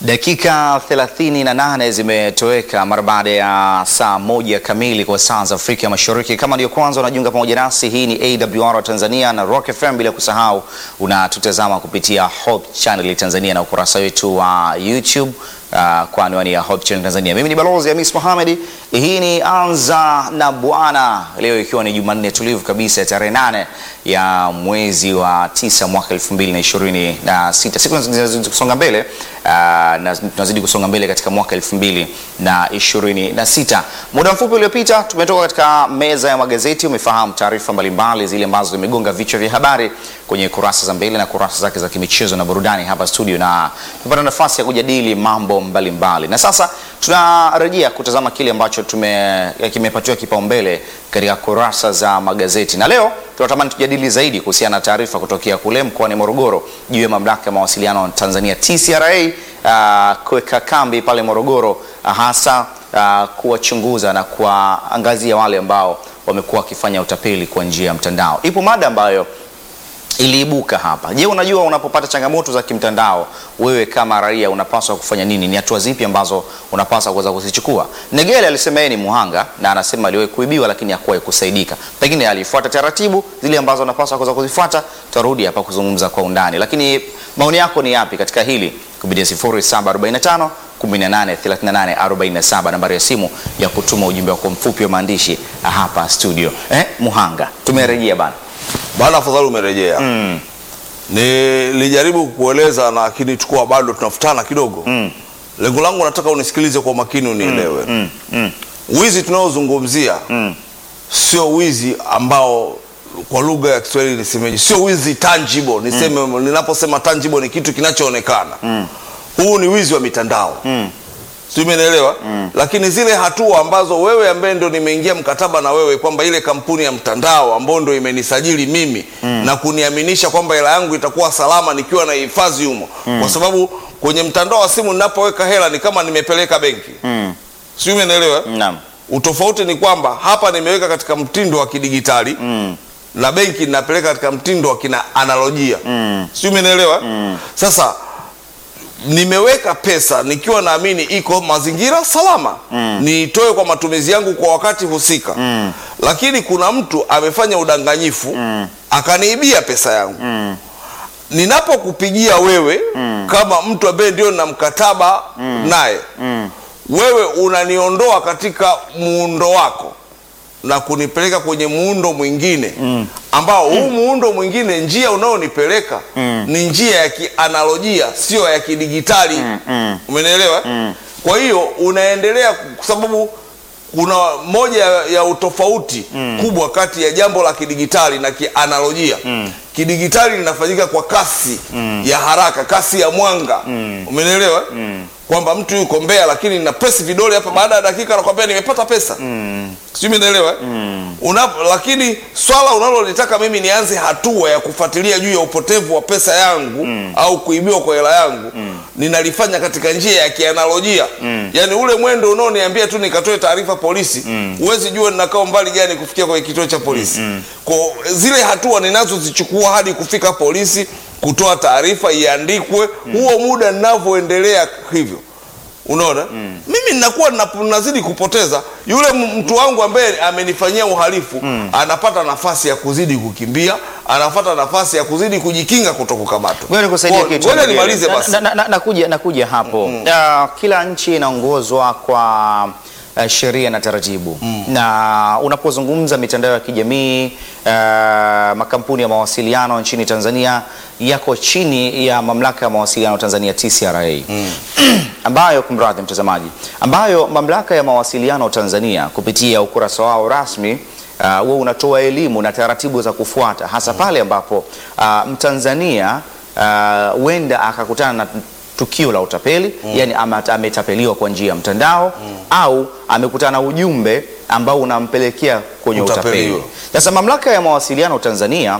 Dakika 38 zimetoweka mara baada ya saa moja kamili kwa saa za Afrika Mashariki. Kama ndio kwanza unajiunga pamoja nasi, hii ni AWR Tanzania na Rock FM, bila kusahau unatutazama kupitia Hope Channel Tanzania na ukurasa wetu wa YouTube uh, kwa anwani ya Hope Channel Tanzania. Mimi ni Balozi Hamis Mohamed. Hii ni Anza na Bwana, leo ikiwa ni Jumanne tulivu kabisa ya tarehe nane ya mwezi wa tisa mwaka 2026. Siku zinazidi kusonga mbele uh, na tunazidi kusonga mbele katika mwaka 2026. Muda mfupi uliopita tumetoka katika meza ya magazeti, umefahamu taarifa mbalimbali zile ambazo zimegonga vichwa vya habari kwenye kurasa za mbele na kurasa zake za kimichezo na burudani hapa studio, na tumepata nafasi ya kujadili mambo mbalimbali mbali. Na sasa tunarejea kutazama kile ambacho tume kimepatiwa kipaumbele katika kurasa za magazeti, na leo tunatamani tujadili zaidi kuhusiana na taarifa kutokea kule mkoani Morogoro juu ya mamlaka ya mawasiliano Tanzania TCRA uh, kuweka kambi pale Morogoro uh, hasa uh, kuwachunguza na kuwaangazia wale ambao wamekuwa wakifanya utapeli kwa njia ya mtandao. Ipo mada ambayo iliibuka hapa. Je, unajua unapopata changamoto za kimtandao, wewe kama raia unapaswa kufanya nini? Ni hatua zipi ambazo unapaswa kuweza kuzichukua? Negele alisema yeye ni muhanga na anasema aliwahi kuibiwa lakini hakuwahi kusaidika. Pengine alifuata taratibu zile ambazo unapaswa kuweza kuzifuata. Tutarudi hapa kuzungumza kwa undani, lakini maoni yako ni yapi katika hili kupitia 0745 183847 nambari ya simu ya kutuma ujumbe wako mfupi wa maandishi hapa studio. Eh, muhanga tumerejea bana Bana, afadhali umerejea. mm. Nilijaribu kukueleza lakini tukua bado tunafutana kidogo. Mm. Lengo langu nataka unisikilize kwa makini unielewe. Mm. Mm. Wizi tunaozungumzia Mm. sio wizi ambao kwa lugha ya Kiswahili nisemeje, sio wizi tangible. Niseme ninaposema tangible ni kitu kinachoonekana. Huu ni wizi wa mitandao. Mm. Sio, umenielewa? Lakini zile hatua ambazo wewe ambaye ndo nimeingia mkataba na wewe kwamba ile kampuni ya mtandao ambayo ndo imenisajili mimi na kuniaminisha kwamba hela yangu itakuwa salama nikiwa na hifadhi humo, kwa sababu kwenye mtandao wa simu ninapoweka hela ni kama nimepeleka benki. Mm. Sio, umenielewa? Naam. Utofauti ni kwamba hapa nimeweka katika mtindo wa kidigitali Mm. na benki ninapeleka katika mtindo wa kina analojia Mm. sio, umenielewa? Sasa nimeweka pesa nikiwa naamini iko mazingira salama niitoe kwa matumizi yangu kwa wakati husika, lakini kuna mtu amefanya udanganyifu akaniibia pesa yangu. Ninapokupigia wewe kama mtu ambaye ndio na mkataba naye, wewe unaniondoa katika muundo wako na kunipeleka kwenye muundo mwingine ambao huu muundo mwingine, njia unaonipeleka ni njia ya kianalojia, sio ya kidigitali. Umenielewa? Kwa hiyo unaendelea, kwa sababu kuna moja ya utofauti kubwa kati ya jambo la kidigitali na kianalojia. Kidigitali linafanyika kwa kasi ya haraka, kasi ya mwanga. Umenielewa? kwamba mtu yuko Mbeya, lakini na press vidole hapa, baada ya dakika anakwambia nimepata pesa sijui umenielewa Una, lakini swala unalolitaka mimi nianze hatua ya kufuatilia juu ya upotevu wa pesa yangu au kuibiwa kwa hela yangu ninalifanya katika njia ya kianalojia yaani ule mwendo unaoniambia tu nikatoe taarifa polisi huwezi jua ninakaa umbali gani kufikia kwenye kituo cha polisi kwa zile hatua ninazozichukua hadi kufika polisi kutoa taarifa iandikwe huo muda ninavyoendelea hivyo unaona mimi ninakuwa nina- nazidi kupoteza yule m- mtu wangu ambaye amenifanyia uhalifu anapata nafasi ya kuzidi kukimbia anapata nafasi ya kuzidi kujikinga kutokukamatwa Ngoja nikusaidie Kwa- kitu. ngoja nimalize Na- basi na- na- na- Nakuja nakuja hapo. Ah, kila nchi inaongozwa kwa uh, sheria na taratibu na unapozungumza mitandao ya kijamii uh, makampuni ya mawasiliano nchini Tanzania yako chini ya mamlaka ya mawasiliano Tanzania TCRA ambayo kumradhi mtazamaji, ambayo mamlaka ya mawasiliano Tanzania kupitia ukurasa wao rasmi uh, huwa unatoa elimu na taratibu za kufuata hasa pale ambapo uh, Mtanzania huenda akakutana na tukio la utapeli yani ama ametapeliwa kwa njia ya mtandao au amekutana na ujumbe ambao unampelekea kwenye Utapeliwa. utapeli. Sasa mamlaka ya mawasiliano Tanzania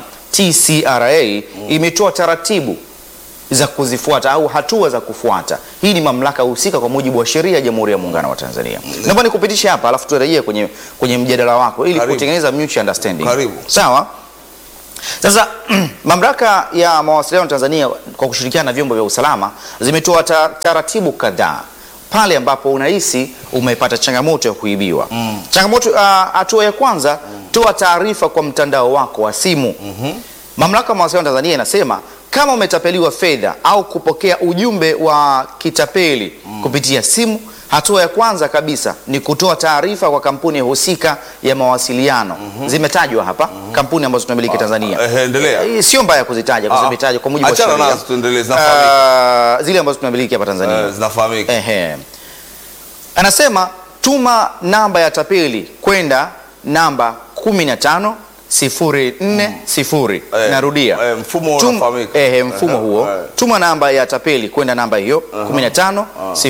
TCRA imetoa taratibu za kuzifuata au hatua za kufuata. Hii ni mamlaka husika kwa mujibu wa sheria ya Jamhuri ya Muungano wa Tanzania. Naomba nikupitishe hapa alafu turejee kwenye, kwenye mjadala wako ili Karibu. kutengeneza mutual understanding. Karibu. Sawa? Sasa mamlaka ya mawasiliano Tanzania kwa kushirikiana na vyombo vya usalama zimetoa ta- taratibu kadhaa pale ambapo unahisi umepata changamoto ya kuibiwa. Changamoto ah, hatua ya kwanza, toa taarifa kwa mtandao wako wa simu. Mamlaka ya mawasiliano Tanzania inasema kama umetapeliwa fedha au kupokea ujumbe wa kitapeli kupitia simu, hatua ya kwanza kabisa ni kutoa taarifa kwa kampuni husika ya mawasiliano. Zimetajwa hapa kampuni ambazo tunamiliki Tanzania. eh, endelea. Eh, Sio mbaya kuzitaja kwa Ah, sababu zimetajwa kwa mujibu wa achana sheria. nazo, tuendelee, zinafahamika. Ah, zile ambazo tunamiliki hapa Tanzania. Eh, zinafahamika. Ehe. Anasema tuma namba ya tapeli kwenda namba 15 040. Eh, Narudia. eh, mfumo Tum- unafahamika. Ehe, mfumo Eh, huo. eh. Tuma namba ya tapeli kwenda namba hiyo 15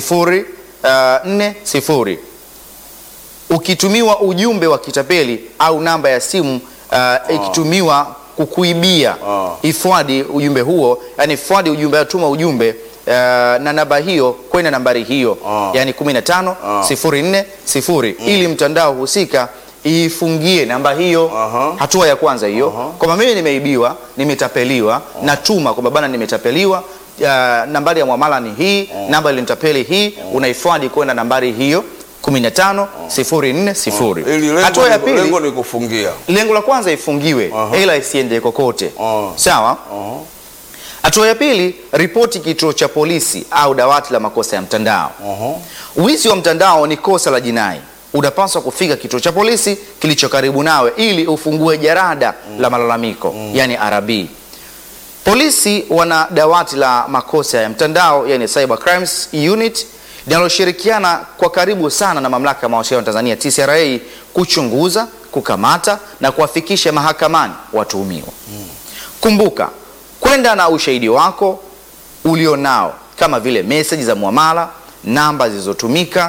040. Ukitumiwa ujumbe wa kitapeli au namba ya simu uh, ikitumiwa kukuibia Ah. ifuadi ujumbe huo, yani fuadi ujumbe, tuma ujumbe uh, na namba hiyo kwenda nambari hiyo Ah. yani 15 04 0 ili mtandao husika ifungie namba hiyo. Aha. Hatua ya kwanza hiyo, kwamba mimi nimeibiwa, nimetapeliwa, natuma kwamba bana, nimetapeliwa uh, nambari ya mwamala ni hii, namba ilinitapeli hii, unaifuadi kwenda nambari hiyo 15 04 Ili 0. lengo Hatua ya ni- pili lengo ni kufungia. lengo la kwanza ifungiwe ila isiende kokote. Ah. Sawa. Hatua ya pili, ripoti kituo cha polisi au dawati la makosa ya mtandao. Wizi wa mtandao ni kosa la jinai. Unapaswa kufika kituo cha polisi kilicho karibu nawe ili ufungue jarada la malalamiko, yani RB. Polisi wana dawati la makosa ya mtandao yani Cyber Crimes Unit linaloshirikiana kwa karibu sana na mamlaka ya mawasiliano Tanzania TCRA kuchunguza, kukamata na kuwafikisha mahakamani watuhumiwa. Kumbuka kwenda na ushahidi wako ulionao kama vile meseji za muamala, namba zilizotumika,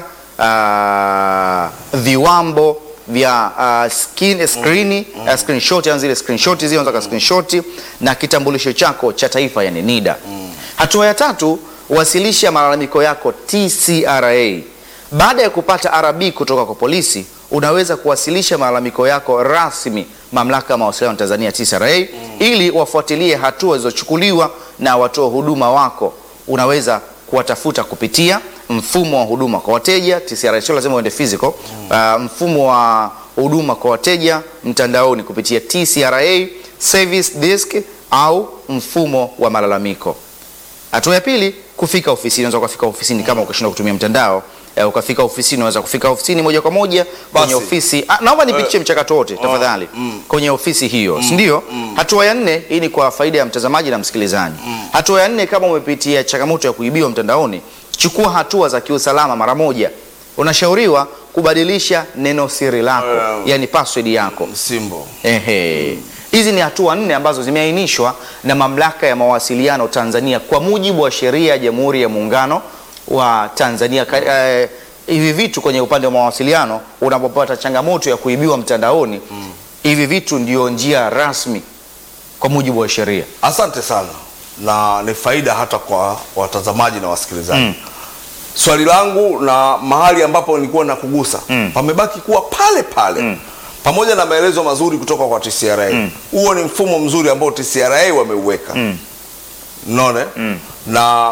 ah, viwambo vya uh, skin, screen, uh, screenshot, yani zile screenshot zile unataka screenshot na kitambulisho chako cha taifa yani NIDA. Hatua ya tatu, wasilisha malalamiko yako TCRA. Baada ya kupata RB kutoka kwa polisi, unaweza kuwasilisha malalamiko yako rasmi mamlaka ya mawasiliano Tanzania TCRA ili wafuatilie hatua zilizochukuliwa na watoa huduma wako. Unaweza kuwatafuta kupitia mfumo wa huduma kwa wateja TCRA, sio lazima uende physical. Uh, mfumo wa huduma kwa wateja mtandaoni kupitia TCRA service desk au mfumo wa malalamiko. Hatua ya pili, kufika ofisini. Unaweza kufika ofisini kama ukashindwa kutumia mtandao eh, ukafika ofisini, unaweza kufika ofisini moja kwa moja kwenye Basi. ofisi. Ah, naomba nipitie mchakato wote tafadhali kwenye ofisi hiyo, si ndio? Hatua ya nne, hii ni kwa faida ya mtazamaji na msikilizaji. Hatua ya nne, kama umepitia changamoto ya kuibiwa mtandaoni, chukua hatua za kiusalama mara moja. Unashauriwa kubadilisha neno siri lako, Eh. yani password yako. Msimbo. Ehe. Hizi ni hatua nne ambazo zimeainishwa na Mamlaka ya Mawasiliano Tanzania kwa mujibu wa sheria ya Jamhuri ya Muungano wa Tanzania. Ka- eh, hivi vitu kwenye upande wa mawasiliano, unapopata changamoto ya kuibiwa mtandaoni, hivi vitu ndio njia rasmi kwa mujibu wa sheria. Asante sana, na ni faida hata kwa watazamaji na wasikilizaji. Swali langu na mahali ambapo nilikuwa nakugusa pamebaki kuwa pale pale pamoja na maelezo mazuri kutoka kwa TCRA. Huo ni mfumo mzuri ambao TCRA wameuweka unaona na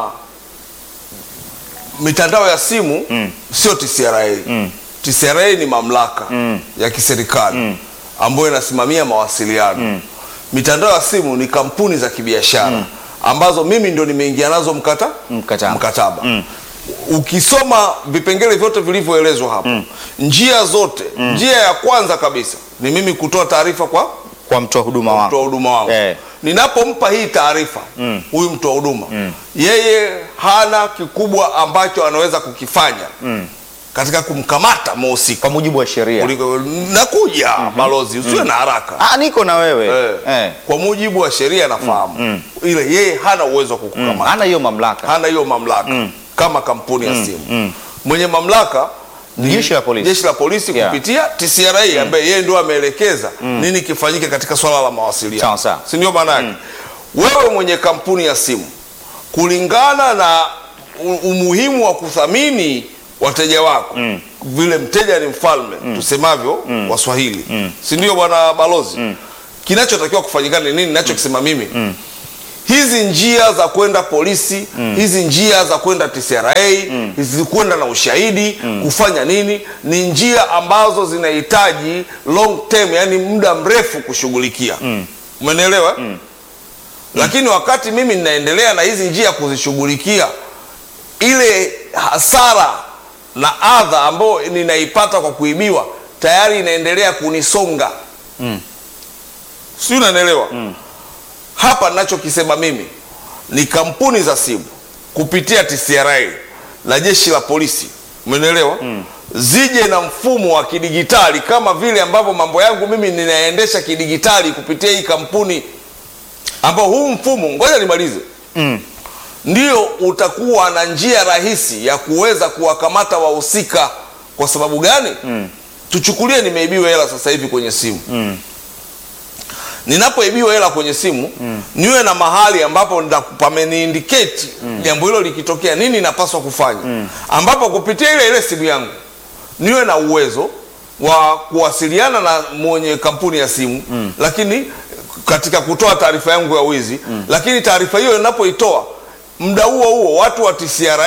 mitandao ya simu sio TCRA. TCRA ni mamlaka ya kiserikali ambayo inasimamia mawasiliano. Mitandao ya simu ni kampuni za kibiashara ambazo mimi ndo nimeingia nazo mkata Mkataba. mkataba. Ukisoma vipengele vyote vilivyoelezwa hapo, njia zote, njia ya kwanza kabisa ni mimi kutoa taarifa kwa Kwa mtoa huduma mtoa wako. huduma wangu Eh. ninapompa hii taarifa huyu mtoa huduma yeye hana kikubwa ambacho anaweza kukifanya katika kumkamata mhusika Kwa mujibu wa sheria. kuliko nakuja balozi usiwe na haraka Ah, niko na wewe. eh. Eh. kwa mujibu wa sheria nafahamu ile yeye hana uwezo wa kukukamata Hana hiyo mamlaka. hana hiyo mamlaka kama kampuni ya simu mwenye mamlaka ni Jeshi la polisi. jeshi la polisi Yeah. kupitia TCRA ambaye yeye ndio ameelekeza nini kifanyike katika swala la mawasiliano Sawa, sawa. si ndio maana yake wewe mwenye kampuni ya simu kulingana na u- umuhimu wa kuthamini wateja wako vile mteja ni mfalme tusemavyo waswahili si ndio bwana balozi kinachotakiwa kufanyikana ni nini ninachokisema mimi hizi njia za kwenda polisi hizi njia za kwenda TCRA hizi kwenda na ushahidi kufanya nini ni njia ambazo zinahitaji long term yani muda mrefu kushughulikia umenielewa lakini wakati mimi ninaendelea na hizi njia kuzishughulikia ile hasara na adha ambayo ninaipata kwa kuibiwa tayari inaendelea kunisonga si unanielewa hapa ninachokisema mimi ni kampuni za simu kupitia TCRA na jeshi la polisi umenielewa zije na mfumo wa kidigitali kama vile ambavyo mambo yangu mimi ninaendesha kidigitali kupitia hii kampuni ambao huu mfumo ngoja nimalize ndio utakuwa na njia rahisi ya kuweza kuwakamata wahusika kwa sababu gani tuchukulie nimeibiwa hela sasa hivi kwenye simu ninapoibiwa hela kwenye simu niwe na mahali ambapo nda- pameniindicate jambo hilo likitokea nini napaswa kufanya ambapo kupitia ile ile simu yangu niwe na uwezo wa kuwasiliana na mwenye kampuni ya simu lakini katika kutoa taarifa yangu ya wizi lakini taarifa hiyo inapoitoa muda huo huo watu wa TCRA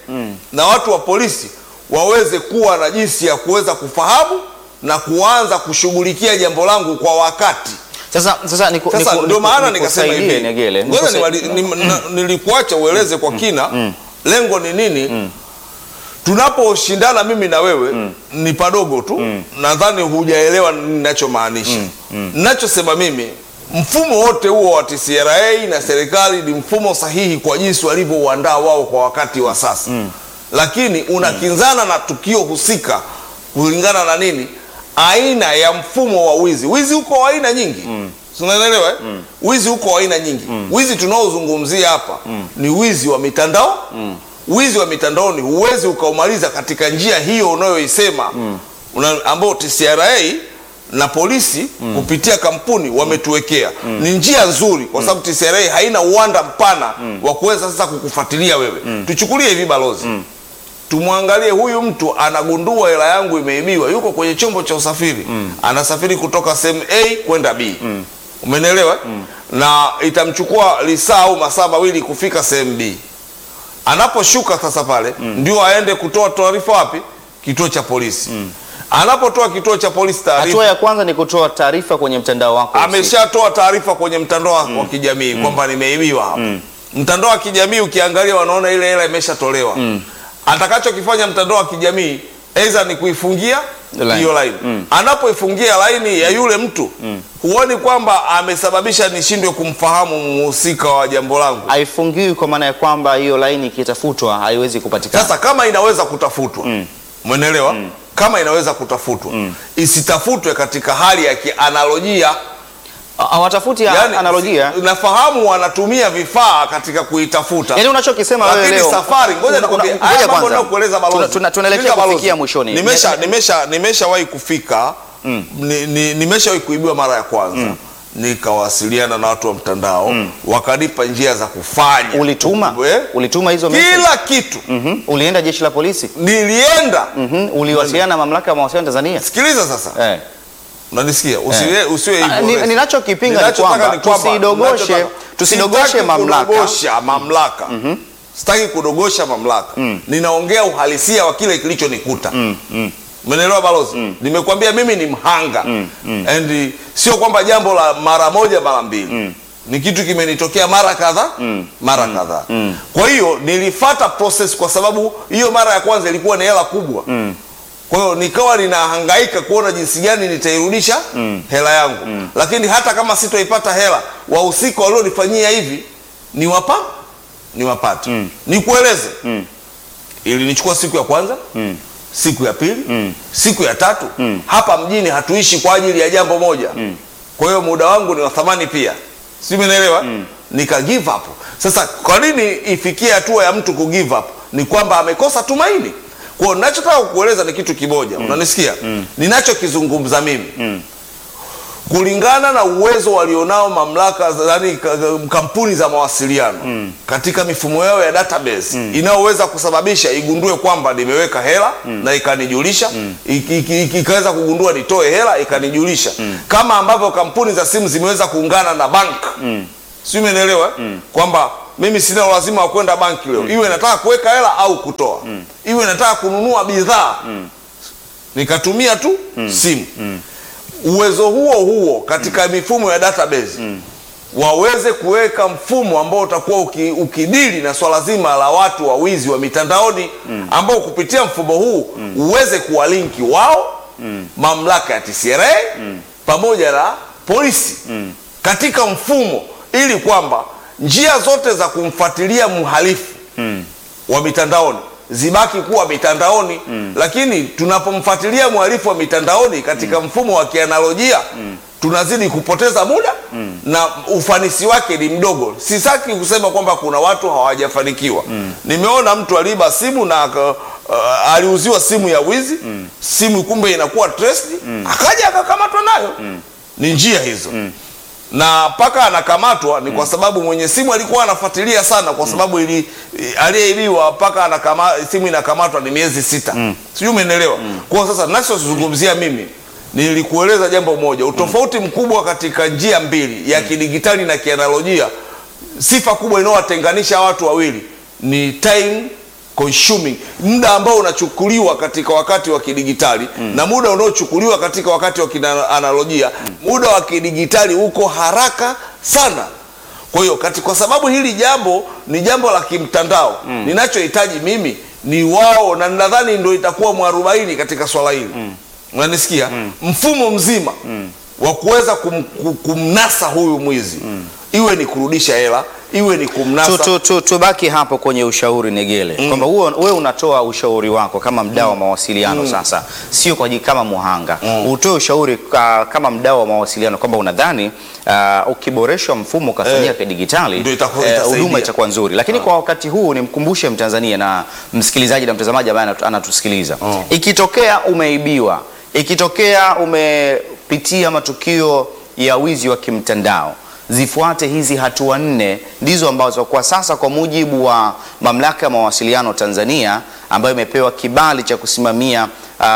na watu wa polisi waweze kuwa na jinsi ya kuweza kufahamu na kuanza kushughulikia jambo langu kwa wakati Sasa sasa niku- sasa niku- ndio niku- maana nikasema nikusaidie, hivi Negele, ngoja nikusai- niwali- nim- na- nilikuacha ueleze kwa kina lengo ni nini tunaposhindana mimi na wewe ni padogo tu nadhani hujaelewa ninachomaanisha ninachosema mimi mfumo wote huo wa TCRA na serikali ni mfumo sahihi kwa jinsi walivyouandaa wao kwa wakati wa sasa lakini unakinzana na tukio husika kulingana na nini aina ya mfumo wa wizi wizi uko wa aina nyingi Si unaelewa eh? wizi uko wa aina nyingi wizi tunaozungumzia hapa ni wizi wa mitandao wizi wa mitandaoni huwezi ukaumaliza katika njia hiyo unayoisema una, ambao TCRA na polisi kupitia kampuni wametuwekea ni njia nzuri kwa sababu TCRA haina uwanda mpana wa kuweza sasa kukufuatilia wewe tuchukulie hivi balozi tumwangalie huyu mtu anagundua hela yangu imeibiwa yuko kwenye chombo cha usafiri anasafiri kutoka sehemu a kwenda b umenielewa na itamchukua lisaa au masaa mawili kufika sehemu b anaposhuka sasa pale ndio aende kutoa taarifa wapi kituo cha polisi anapotoa kituo cha polisi taarifa Hatua ya kwanza ni kutoa taarifa kwenye mtandao wako. ameshatoa taarifa kwenye mtandao wa kijamii kwamba nimeibiwa hapa mtandao wa kijamii ukiangalia wanaona ile hela imeshatolewa atakachokifanya mtandao wa kijamii aidha ni kuifungia Line. hiyo line anapoifungia laini ya yule mtu huoni kwamba amesababisha nishindwe kumfahamu mhusika wa jambo langu haifungiwi kwa maana ya kwamba hiyo laini ikitafutwa haiwezi kupatikana. sasa kama inaweza kutafutwa mwenelewa kama inaweza kutafutwa isitafutwe katika hali ya kianalojia Ha- hawatafuti yani, analojia. nafahamu wanatumia vifaa katika kuitafuta Yaani unachokisema wewe lakini leo safari ngoja una- nikwambie una- haya ngoja mambo kwanza. nakueleza balozi Tuna- tuna- tunaelekea Sikiliza balozi. kufikia mwishoni. nimesha Ne- nimesha nimeshawahi kufika ni, ni, nimeshawahi kuibiwa mara ya kwanza nikawasiliana na watu wa mtandao wakanipa njia za kufanya Ulituma Eh? ulituma hizo message? kila kitu Mhm. Ulienda jeshi la polisi? nilienda Mhm. Uliwasiliana na mamlaka ya mawasiliano Tanzania? sikiliza sasa Eh. unanisikia usiwe usiwe Ah, hivyo ni- Reza. ninachokipinga ni Ninachotaka kwamba ni kwamba- tusidogoshe- ninachotaka- tusidogoshe sitaki mamlaka. kudogosha mamlaka sitaki kudogosha mamlaka ninaongea uhalisia wa kile kilichonikuta Umenielewa balozi? Nimekwambia mimi ni mhanga and uh, sio kwamba jambo la mara moja mara mbili ni kitu kimenitokea mara kadhaa mara kadhaa. Kwa hiyo nilifata process kwa sababu hiyo mara ya kwanza ilikuwa ni hela kubwa kwa hiyo nikawa ninahangaika kuona jinsi gani nitairudisha hela yangu lakini hata kama sitoipata hela wahusika walionifanyia hivi ni wapa ni wapate nikueleze ilinichukua siku ya kwanza siku ya pili siku ya tatu hapa mjini hatuishi kwa ajili ya jambo moja kwa hiyo muda wangu ni wa thamani pia si umeelewa nika give up sasa kwa nini ifikie hatua ya mtu ku give up ni kwamba amekosa tumaini kwa hiyo ninachotaka kukueleza ni kitu kimoja unanisikia ninachokizungumza mimi kulingana na uwezo walionao mamlaka za- yaani ka- ka- kampuni za mawasiliano katika mifumo yao ya database inayoweza kusababisha igundue kwamba nimeweka hela na ikanijulisha iki- iki- iki- ikaweza kugundua nitoe hela ikanijulisha kama ambavyo kampuni za simu zimeweza kuungana na bank si umenielewa kwamba mimi sina lazima wa kwenda banki leo iwe nataka kuweka hela au kutoa iwe nataka kununua bidhaa nikatumia tu simu uwezo huo huo katika mifumo ya database waweze kuweka mfumo ambao utakuwa uki, ukidili na swala zima la watu wa wizi wa mitandaoni ambao kupitia mfumo huu uweze kuwalinki wao mamlaka ya TCRA pamoja na polisi katika mfumo ili kwamba njia zote za kumfuatilia mhalifu wa mitandaoni zibaki kuwa mitandaoni lakini tunapomfuatilia mhalifu wa mitandaoni katika mfumo wa kianalojia tunazidi kupoteza muda na ufanisi wake ni mdogo sitaki kusema kwamba kuna watu hawajafanikiwa nimeona mtu aliiba simu na aka- uh, aliuziwa simu ya wizi simu kumbe inakuwa traced akaja akakamatwa nayo ni njia hizo na mpaka anakamatwa ni kwa sababu mwenye simu alikuwa anafuatilia sana kwa sababu ili aliyeibiwa mpaka anakama, simu inakamatwa ni miezi sita sijui umeelewa kwa sasa nachozungumzia mimi nilikueleza jambo moja utofauti mkubwa katika njia mbili ya kidigitali na kianalojia sifa kubwa inayowatenganisha watu wawili ni time consuming muda ambao unachukuliwa katika wakati wa kidigitali na muda unaochukuliwa katika wakati wa kianalojia muda wa kidigitali uko haraka sana kwa hiyo kati- kwa sababu hili jambo ni jambo la kimtandao ninachohitaji mimi ni wao na nadhani ndio itakuwa mwarobaini katika swala hili unanisikia mfumo mzima wa kuweza kum, ku- kumnasa huyu mwizi iwe ni kurudisha hela iwe ni kumnasa Tu- tu- tu- tubaki hapo kwenye ushauri Negele, kwamba huo- wewe unatoa ushauri wako kama mdau wa mawasiliano sasa, sio kwa ajili kama muhanga. Utoe ushauri ka, kama mdau wa mawasiliano kwamba unadhani uh, ukiboresha mfumo ukafanyia Eh, kidigitali ndio itaku- eh, itasaidia. huduma itakuwa nzuri, lakini kwa wakati huu nimkumbushe Mtanzania na msikilizaji na mtazamaji ambaye anatu- anatusikiliza, ikitokea umeibiwa, ikitokea umepitia matukio ya wizi wa kimtandao zifuate hizi hatua nne ndizo ambazo kwa sasa kwa mujibu wa mamlaka ya mawasiliano Tanzania ambayo imepewa kibali cha kusimamia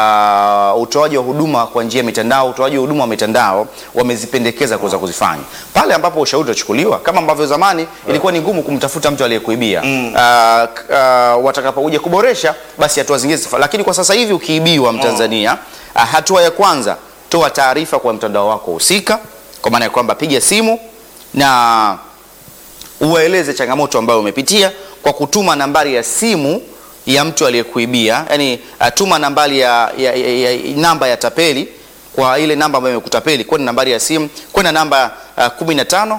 uh, utoaji wa huduma kwa njia ya mitandao, utoaji wa huduma wa mitandao wamezipendekeza kuweza kuzifanya pale ambapo ushauri utachukuliwa, kama ambavyo zamani ilikuwa ni ngumu kumtafuta mtu aliyekuibia uh, k- uh, watakapokuja kuboresha basi hatua zingine zifa, lakini kwa sasa hivi ukiibiwa Mtanzania uh, hatua ya kwanza toa taarifa kwa mtandao wako husika, kwa maana ya kwamba piga simu na uwaeleze changamoto ambayo umepitia kwa kutuma nambari ya simu ya mtu aliyekuibia, yani uh, tuma nambari ya, ya, ya, ya, namba ya tapeli kwa ile namba ambayo imekutapeli kwenda nambari ya simu kwenda namba uh, 15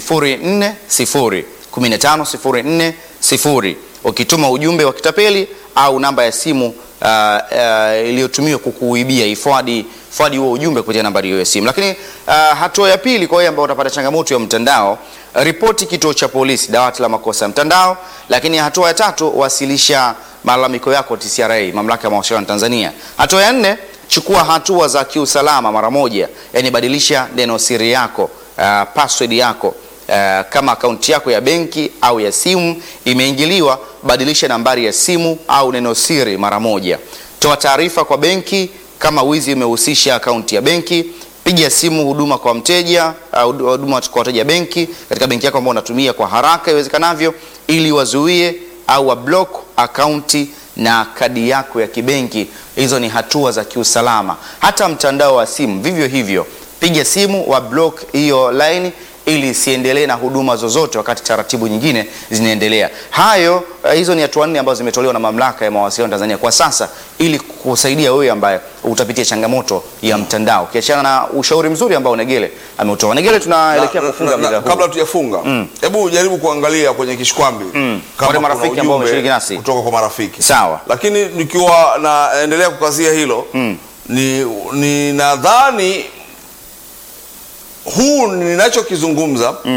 04 0 15 04 0 ukituma ujumbe wa kitapeli au namba ya simu uh, uh, iliyotumiwa kukuibia ifadi fadi huo ujumbe kupitia nambari hiyo ya simu. Lakini uh, hatua ya pili kwa wale ambao utapata changamoto ya mtandao, ripoti kituo cha polisi, dawati la makosa ya mtandao. Lakini hatua ya tatu, wasilisha malalamiko yako TCRA, mamlaka ya mawasiliano Tanzania. Hatua ya nne, chukua hatua za kiusalama mara moja, yani badilisha neno siri yako, uh, password yako Uh, kama akaunti yako ya benki au ya simu imeingiliwa, badilisha nambari ya simu au neno siri mara moja. Toa taarifa kwa benki kama wizi umehusisha akaunti ya benki. Piga simu huduma kwa mteja au huduma kwa wateja benki katika benki yako ambayo unatumia kwa haraka iwezekanavyo, ili wazuie au wablock akaunti na kadi yako ya kibenki. Hizo ni hatua za kiusalama. Hata mtandao wa simu vivyo hivyo, piga simu wa block hiyo line ili isiendelee na huduma zozote wakati taratibu nyingine zinaendelea. Hayo uh, hizo ni hatua nne ambazo zimetolewa na mamlaka ya mawasiliano Tanzania kwa sasa ili kusaidia wewe ambaye utapitia changamoto ya mtandao. Ukiachana na ushauri mzuri ambao Negele ameutoa. Negele, tunaelekea Na- kufunga na- na- muda huu. kabla tujafunga hebu jaribu kuangalia kwenye kishkwambi kama Wale kuna marafiki ambao ujumbe wameshiriki nasi. kutoka kwa marafiki Sawa. lakini nikiwa naendelea kukazia hilo ni, ni nadhani huu ninachokizungumza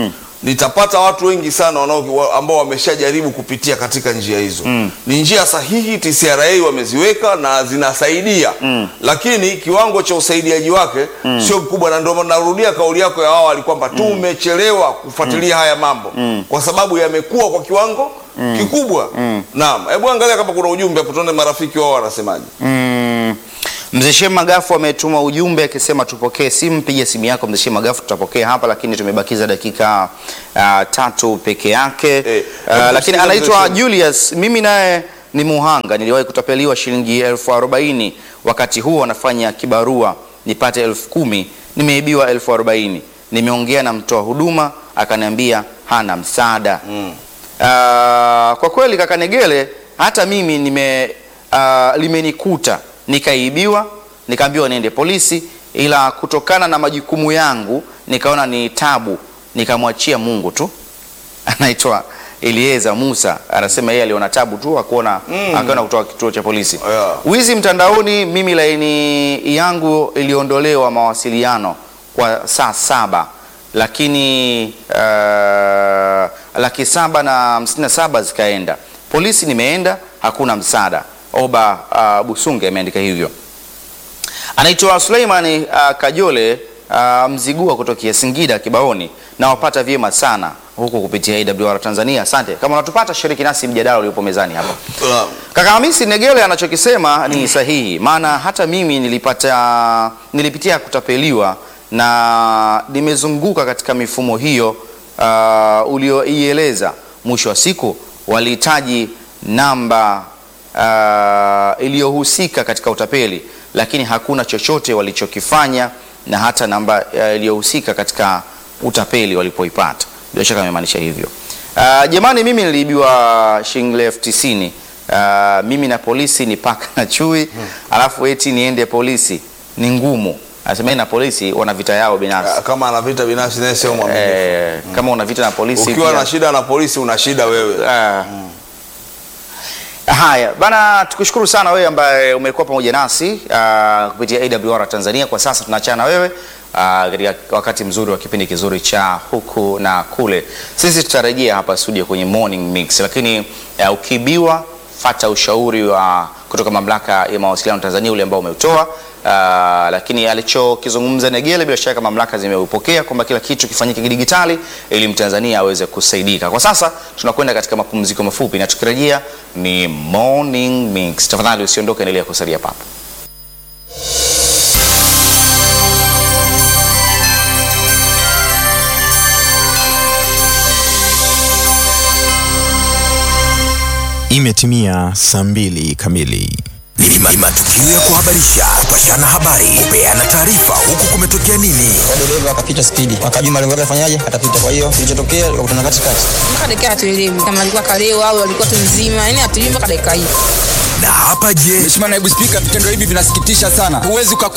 nitapata watu wengi sana wanao, wa- ambao wameshajaribu kupitia katika njia hizo ni njia sahihi TCRA wameziweka na zinasaidia lakini kiwango cha usaidiaji wake sio mkubwa na ndio maana narudia kauli yako ya awali kwamba tumechelewa kufuatilia haya mambo kwa sababu yamekuwa kwa kiwango kikubwa naam hebu angalia kama kuna ujumbe hapo tuone marafiki wao wanasemaje Mm. Mzee Shem Magafu ametuma ujumbe akisema tupokee simu. Piga simu yako Mzee Shem Magafu, tutapokea hapa, lakini tumebakiza dakika uh, tatu peke yake Eh, uh, hebu lakini sikiza anaitwa Mzee Shem. Julius. Mimi naye ni muhanga, niliwahi kutapeliwa shilingi elfu arobaini wakati huo anafanya kibarua nipate elfu kumi nimeibiwa elfu arobaini Nimeongea na mtoa huduma akaniambia hana msaada Ah, kwa kweli kaka Negele, hata mimi nime uh, limenikuta nikaibiwa, nikaambiwa niende polisi, ila kutokana na majukumu yangu nikaona ni tabu, nikamwachia Mungu tu. Anaitwa Elieza Musa, anasema yeye aliona tabu tu akuona mm. akaona kutoka kituo cha polisi. Yeah. Wizi mtandaoni, mimi laini yangu iliondolewa mawasiliano kwa saa saba lakini uh, laki saba na hamsini na saba zikaenda polisi, nimeenda hakuna msaada. Oba uh, Busunge ameandika hivyo. Anaitwa Suleimani uh, Kajole uh, Mzigua kutokea Singida Kibaoni, na wapata vyema sana huku kupitia AWR Tanzania. Asante. Kama unatupata shiriki nasi mjadala uliopo mezani hapa. Naam. Kaka Hamisi Negele anachokisema ni sahihi, maana hata mimi nilipata nilipitia kutapeliwa na nimezunguka katika mifumo hiyo uh, ulioieleza. Mwisho wa siku walihitaji namba uh, iliyohusika katika utapeli, lakini hakuna chochote walichokifanya na hata namba uh, iliyohusika katika utapeli walipoipata. Bila shaka amemaanisha hivyo. Uh, jamani, mimi niliibiwa shilingi elfu tisini. Uh, mimi na polisi ni paka na chui, alafu eti niende polisi ni ngumu. Anasema yeye na polisi wana vita yao binafsi. Ah, kama ana vita binafsi naye sio mwaminifu Eh, kama una vita na polisi ukiwa pia- na shida na polisi una shida wewe Ah. Haya bana, tukushukuru sana wewe ambaye umekuwa pamoja nasi ah, kupitia AWR Tanzania. Kwa sasa tunaachana na wewe ah, katika wakati mzuri wa kipindi kizuri cha huku na kule. Sisi tutarejea hapa studio kwenye morning mix, lakini ah, ukiibiwa fata ushauri wa kutoka mamlaka ya mawasiliano Tanzania ule ambao umeutoa. Uh, lakini alichokizungumza Negele bila shaka mamlaka zimeupokea kwamba kila kitu kifanyike kidigitali ili Mtanzania aweze kusaidika. Kwa sasa tunakwenda katika mapumziko mafupi na tukirejea ni morning mix. Tafadhali usiondoke, endelea kusalia papo. Imetimia saa mbili kamili. Ni ma- matukio ya kuhabarisha, kupashana habari, kupeana taarifa, huku kumetokea nini. dereva akapita spidi, akajua malengo yake afanyaje, atapita. Kwa hiyo kilichotokea likakutana katikati. mpaka dakika hatuelewi kama alikuwa kalewa au alikuwa tu mzima, yani hatuelewi mpaka dakika hii. Na hapa je, Mheshimiwa Naibu Spika, vitendo hivi vinasikitisha sana. Huwezi uka